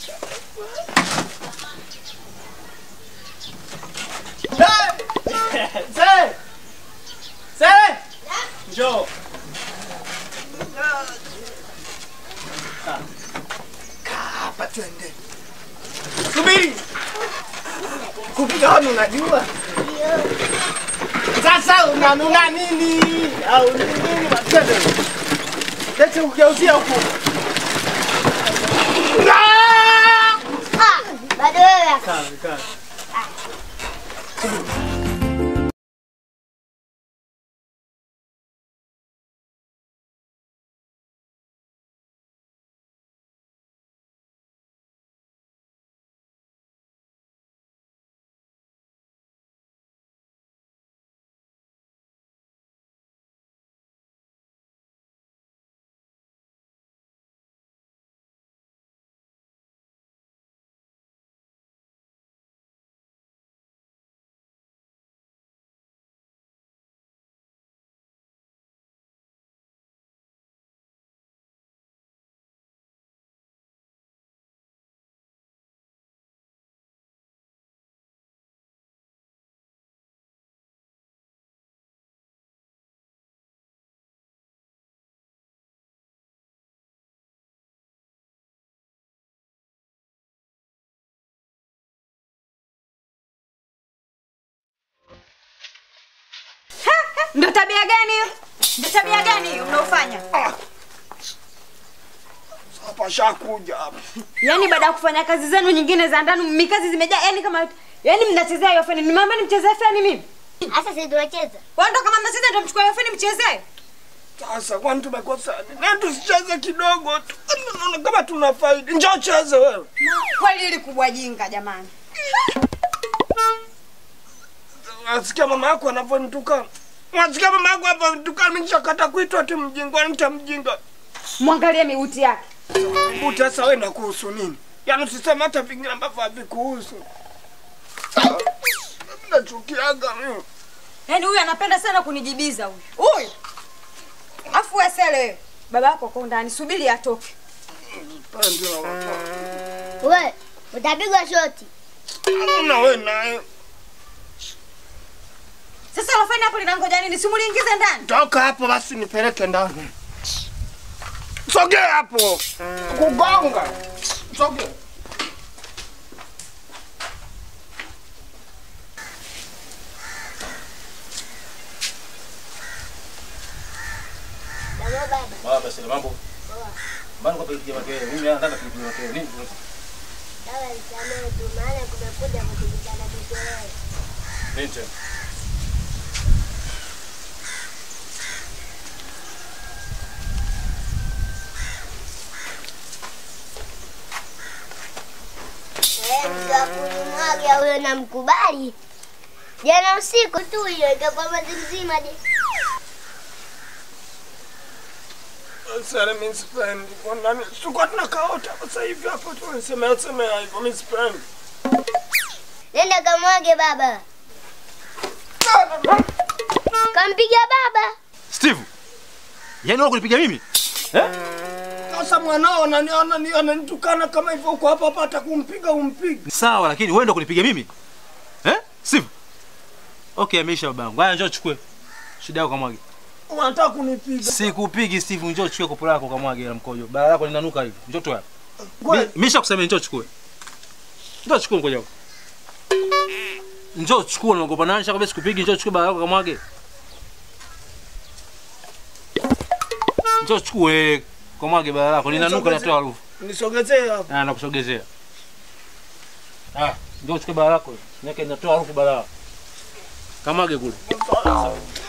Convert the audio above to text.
Zee! Zee! Njoo. Kaa hapa twende. Subiri. Kupiga honi unajua? Sasa unanuna nini? Au ni nini matendo? Lete ugeuzia huku. Ah! Bado wewe Kaa, kaa. Ndo tabia gani hiyo? Ndo tabia gani hiyo mnaofanya? Hapa shakuja hapa. Yaani baada ya kufanya kazi zenu nyingine za ndani, mikazi zimejaa, yaani kama yaani mnachezea hiyo feni. Nimeambia nimchezee feni mimi. Sasa sisi tunacheza. Wewe ndo kama mnacheza ndo mchukue hiyo feni mchezee. Sasa kwani tumekosa nini? Na tusicheze kidogo tu. Naona kama tuna faida. Njoo cheze wewe. Kweli ili kubwa jinga jamani. Nasikia mama yako anavyonitukana. Nasikia mama yako anavyonitukana. Mimi nishakata kuitwa tu mjinga, nitamjinga. Mwangalie miuti yake. Mbuti sasa wewe kuhusu nini? Yaani usiseme hata vingine ambavyo havikuhusu. Nachukiaga mimi. Yaani huyu anapenda sana kunijibiza huyu. Huyu. Afu wewe sele wewe. Baba yako kwa ndani, subiri atoke. Pande na watoto. Wewe utapigwa shoti. Na wewe naye. Sasa lofani hapo linangoja nini? Si muliingize ndani. Toka hapo basi nipeleke ndani. Sogea hapo. Kugonga. Sogea. Ndio baba. Baba sasa mambo. Mbona kwa pigia makelele? Mimi nataka kupiga makelele. Nini? Dawa nisamee tu maana kumekuja kutibizana mikelele. Nini tena? Eh, mtu wa kunimwaga huyo namkubali. Jana usiku tu hiyo ikakuwa mwezi mzima je. Sasa mimi sipendi. Kwa nani? Sikuwa tunakaota sasa hivi hapo tu niseme sema hivyo mimi sipendi. Nenda kamwage baba. Kampiga baba. Steve. Yaani wewe kunipiga mimi? Eh? Sasa mwanao ananiona ni ananitukana kama hivyo uko hapa hapa hata kumpiga umpige. Sawa lakini wewe ndo kunipiga mimi? Eh? Steve. Okay, ameisha babangu. Haya njoo chukue. Shida yako kamwage. Unataka kunipiga. Sikupigi Steve, njoo chukue kopo lako kamwage la mkojo. Bara lako linanuka hivi. Njoo tu hapa. Kweli? Mi- Misha kusema njoo chukue. Njoo chukue mkojo wako. Njoo chukue unaogopa nani? Nishakwambia sikupigi, njoo chukue bara lako kamwage. Njoo chukue kamwage bara lako linanuka linatoa harufu. Nisogezee hapo. Ah, nakusogezea. Ah, njoo chukue bara lako. Nyaka inatoa harufu bara. Kamwage kule. Sawa, sawa.